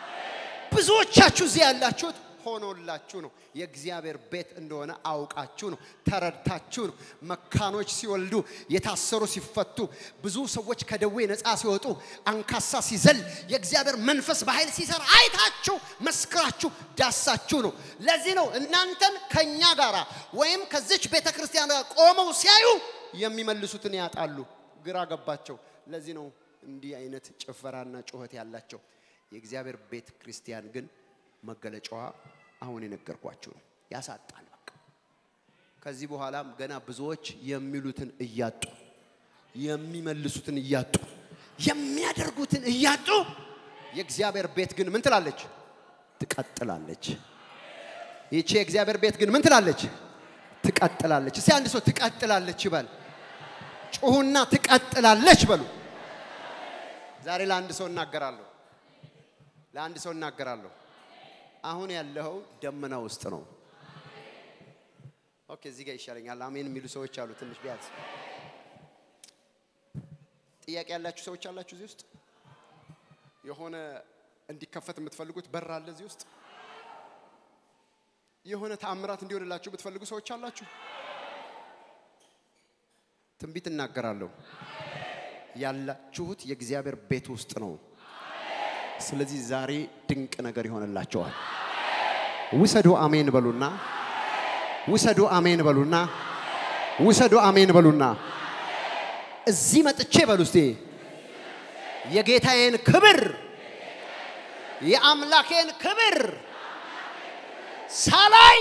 ብዙዎቻችሁ እዚህ ያላችሁት ሆኖላችሁ ነው። የእግዚአብሔር ቤት እንደሆነ አውቃችሁ ነው፣ ተረድታችሁ ነው። መካኖች ሲወልዱ፣ የታሰሩ ሲፈቱ፣ ብዙ ሰዎች ከደዌ ነፃ ሲወጡ፣ አንካሳ ሲዘል፣ የእግዚአብሔር መንፈስ በኃይል ሲሰራ አይታችሁ መስክራችሁ ዳሳችሁ ነው። ለዚህ ነው እናንተን ከኛ ጋር ወይም ከዚች ቤተ ክርስቲያን ጋር ቆመው ሲያዩ የሚመልሱትን ያጣሉ። ግራ ገባቸው። ለዚህ ነው እንዲህ አይነት ጭፈራና ጩኸት ያላቸው። የእግዚአብሔር ቤተ ክርስቲያን ግን መገለጫዋ አሁን የነገርኳችሁ ነው። ያሳጣል። በቃ ከዚህ በኋላም ገና ብዙዎች የሚሉትን እያጡ የሚመልሱትን እያጡ የሚያደርጉትን እያጡ የእግዚአብሔር ቤት ግን ምን ትላለች? ትቀጥላለች። ይቺ የእግዚአብሔር ቤት ግን ምን ትላለች? ትቀጥላለች። እስቲ አንድ ሰው ትቀጥላለች ይበል። ጩሁና ትቀጥላለች በሉ። ዛሬ ለአንድ ሰው እናገራለሁ። ለአንድ ሰው እናገራለሁ። አሁን ያለው ደመና ውስጥ ነው። ኦኬ፣ እዚህ ጋር ይሻለኛል። አሜን የሚሉ ሰዎች አሉ። ትንሽ ቢያንስ ጥያቄ ያላችሁ ሰዎች አላችሁ እዚህ ውስጥ የሆነ እንዲከፈት የምትፈልጉት በር አለ እዚህ ውስጥ የሆነ ተአምራት እንዲሆንላችሁ የምትፈልጉ ሰዎች አላችሁ። ትንቢት እናገራለሁ። ያላችሁት የእግዚአብሔር ቤት ውስጥ ነው። ስለዚህ ዛሬ ድንቅ ነገር ይሆንላቸዋል። ውሰዱ አሜን በሉና፣ ውሰዱ አሜን በሉና፣ ውሰዱ አሜን በሉና። እዚህ መጥቼ በሉ እስቲ የጌታዬን ክብር የአምላኬን ክብር ሳላይ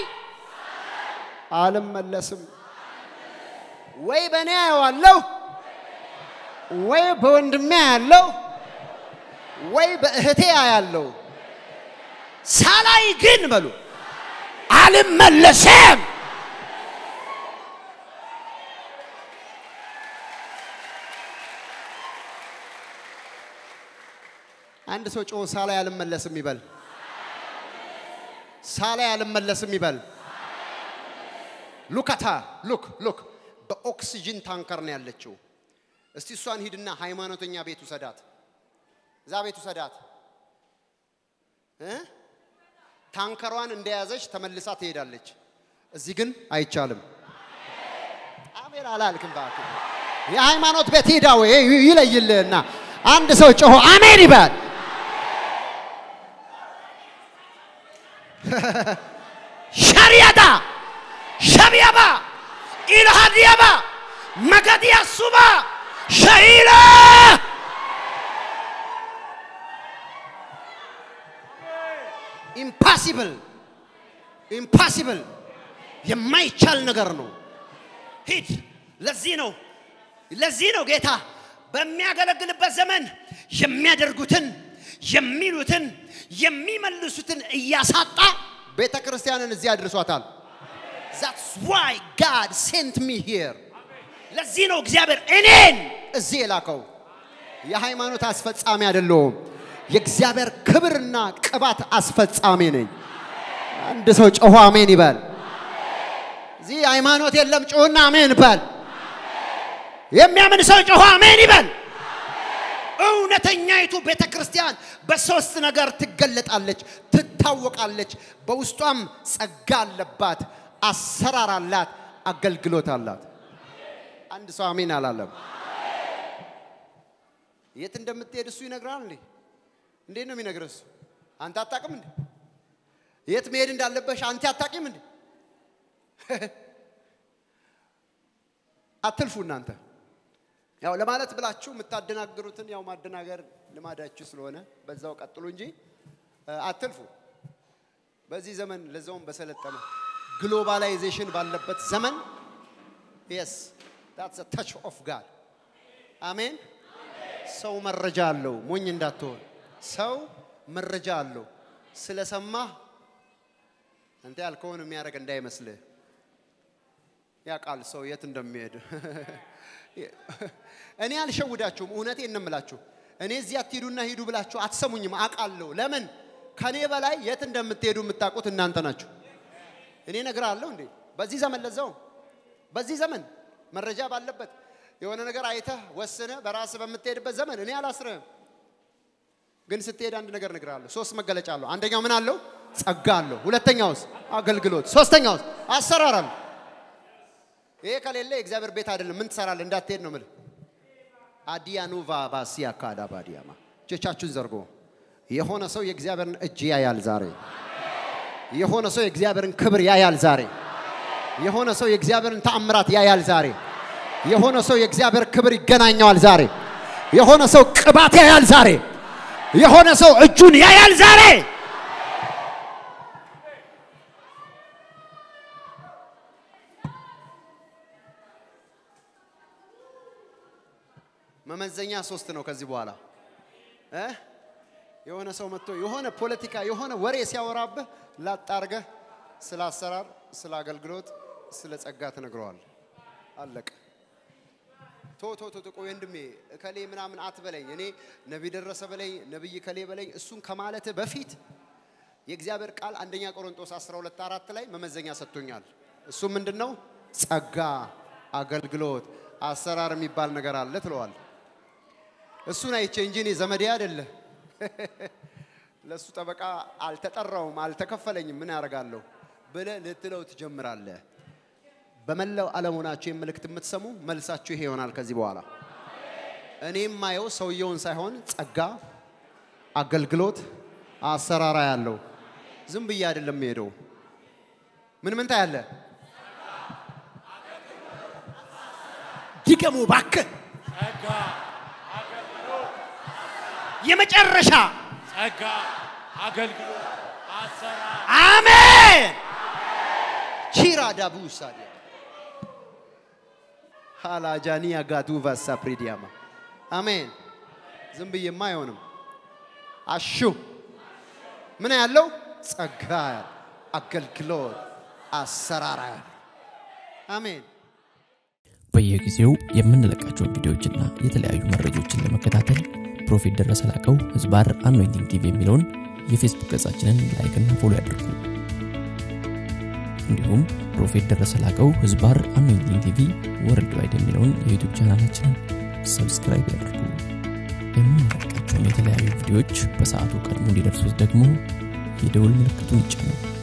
አልመለስም። ወይ በእኔ አየዋለሁ፣ ወይ በወንድሜ ያለው ወይ በእህቴ ያለው ሳላይ ግን በሉ አልመለስም። አንድ ሰው ጮ ሳላይ አልመለስም ይበል። ሳላይ አልመለስም ይበል። ሉካታ ሉክ ሉክ በኦክሲጅን ታንከር ነው ያለችው። እስቲ እሷን ሂድና ሃይማኖተኛ ቤት ውሰዳት። እዛ ቤት ውሰዳት። እ ታንከሯን እንደያዘች ተመልሳ ትሄዳለች። እዚህ ግን አይቻልም። አሜን አላልክም። እባክህ የሃይማኖት ቤት ሂዳ ወይ ይለይልህና አንድ ሰው ጮሆ አሜን ይበል። ሸሪያታ ሸቢያባ ኢልሃዲያባ መገዲያ ሱባ ሸሂላ ኢምፓሲብል ኢምፓሲብል የማይቻል ነገር ነው። ሂድ። ለዚህ ነው ለዚህ ነው ጌታ በሚያገለግልበት ዘመን የሚያደርጉትን የሚሉትን የሚመልሱትን እያሳጣ ቤተ ክርስቲያንን እዚህ አድርሷታል። ዛትስ ዋይ ጋድ ሴንት ሚ ሂር። ለዚህ ነው እግዚአብሔር እኔን እዚህ የላከው። የሃይማኖት አስፈጻሚ አይደለሁም። የእግዚአብሔር ክብርና ቅባት አስፈጻሚ ነኝ። አንድ ሰው ጮሆ አሜን ይበል። እዚህ ሃይማኖት የለም፣ ጮህና አሜን በል። የሚያምን ሰው ጮሆ አሜን ይበል። እውነተኛይቱ ቤተ ክርስቲያን በሶስት ነገር ትገለጣለች፣ ትታወቃለች። በውስጧም ጸጋ አለባት፣ አሰራር አላት፣ አገልግሎት አላት። አንድ ሰው አሜን አላለም። የት እንደምትሄድ እሱ ይነግራል እንዴ? እንዴት ነው የሚነግርህ እሱ? አንተ አታውቅም እንዴ? የት መሄድ እንዳለበሽ አንተ አታውቂም እንዴ? አትልፉ እናንተ ያው ለማለት ብላችሁ የምታደናግሩትን ያው ማደናገር ልማዳችሁ ስለሆነ በዛው ቀጥሉ እንጂ አትልፉ። በዚህ ዘመን ለዛውም በሰለጠነ ግሎባላይዜሽን ባለበት ዘመን የስ ታትስ ታች ኦፍ ጋድ አሜን። ሰው መረጃ አለው፣ ሞኝ እንዳትሆን። ሰው መረጃ አለው። ስለሰማህ አንተ ያልከውን የሚያደርግ እንዳይመስልህ ያውቃል ሰው የት እንደሚሄድ። እኔ አልሸውዳችሁም፣ እውነቴን ነው የምላችሁ። እኔ እዚህ አትሂዱና ሂዱ ብላችሁ አትሰሙኝም፣ አውቃለሁ። ለምን ከኔ በላይ የት እንደምትሄዱ የምታውቁት እናንተ ናችሁ። እኔ እነግርሃለሁ እንዴ በዚህ ዘመን ለዛው በዚህ ዘመን መረጃ ባለበት የሆነ ነገር አይተህ ወስነህ በራስህ በምትሄድበት ዘመን እኔ አላስርህም። ግን ስትሄድ አንድ ነገር እነግርሃለሁ። ሶስት መገለጫ አለው። አንደኛው ምን አለው? ጸጋ አለው። ሁለተኛውስ አገልግሎት፣ ሶስተኛውስ አሰራር አለው። ይሄ ከሌለ የእግዚአብሔር ቤት አይደለም። ምን ትሰራለህ? እንዳትሄድ ነው የምልህ። አዲያኑቫ ባሲያ ካዳ ባዲያማ እጆቻችሁን ዘርጎ የሆነ ሰው የእግዚአብሔርን እጅ ያያል ዛሬ። የሆነ ሰው የእግዚአብሔርን ክብር ያያል ዛሬ። የሆነ ሰው የእግዚአብሔርን ተአምራት ያያል ዛሬ። የሆነ ሰው የእግዚአብሔር ክብር ይገናኘዋል ዛሬ። የሆነ ሰው ቅባት ያያል ዛሬ። የሆነ ሰው እጁን ያያል ዛሬ። መመዘኛ ሶስት ነው። ከዚህ በኋላ እ የሆነ ሰው መጥቶ የሆነ ፖለቲካ የሆነ ወሬ ሲያወራብህ ላጣርገህ ስለ አሰራር፣ ስለ አገልግሎት፣ ስለ ጸጋ ትነግረዋል። አለቀ። ቶ ቶ ቶ ቆይ ወንድሜ እከሌ ምናምን አትበለኝ። እኔ ነቢይ ደረሰ በለኝ፣ ነቢይ እከሌ በለኝ። እሱን ከማለት በፊት የእግዚአብሔር ቃል አንደኛ ቆሮንቶስ 12 አራት ላይ መመዘኛ ሰጥቶኛል። እሱ ምንድን ነው? ጸጋ፣ አገልግሎት፣ አሰራር የሚባል ነገር አለ ትለዋል። እሱን አይቼ እንጂ እኔ ዘመዴ አይደለ ለእሱ ጠበቃ አልተጠራውም፣ አልተከፈለኝም፣ ምን ያደርጋለሁ ብለህ ልትለው ትጀምራለህ። በመላው ዓለም ሆናችሁ ይህን መልእክት የምትሰሙ መልሳችሁ ይሄ ይሆናል። ከዚህ በኋላ እኔ የማየው ሰውየውን ሳይሆን ጸጋ፣ አገልግሎት፣ አሰራራ ያለው ዝም ብዬ አይደለም የሄደው። ምን ምን ታያለህ? ድገሙ እባክህ። ጸጋ፣ አገልግሎት፣ የመጨረሻ ጸጋ፣ አገልግሎት፣ አሰራር አሜን። ቺራ ዳቡ ሳዲያ ሃላጃኒያ ጋዱቫ ሳፕሪዲያማ አሜን። ዝም ብዬማ አይሆንም። አሹ ምን ያለው ጸጋ አገልግሎት አሰራራ አሜን። በየጊዜው የምንለቃቸውን ቪዲዮዎችና የተለያዩ መረጃዎችን ለመከታተል ፕሮፌት ደረሰ ላቀው ህዝባር አኖይንቲንግ ቲቪ የሚለውን የፌስቡክ ገጻችንን ላይክና ፎሎ ያድርጉ። እንዲሁም ፕሮፌት ደረሰ ላቀው ህዝባር አኖይንቲንግ ቲቪ ወርልድ ዋይድ የሚለውን የዩቱብ ቻናላችንን ሰብስክራይብ ያድርጉ። የምንለቃቸውን የተለያዩ ቪዲዮዎች በሰዓቱ ቀድሞ እንዲደርሱት ደግሞ የደውል ምልክቱን ይጫኑ።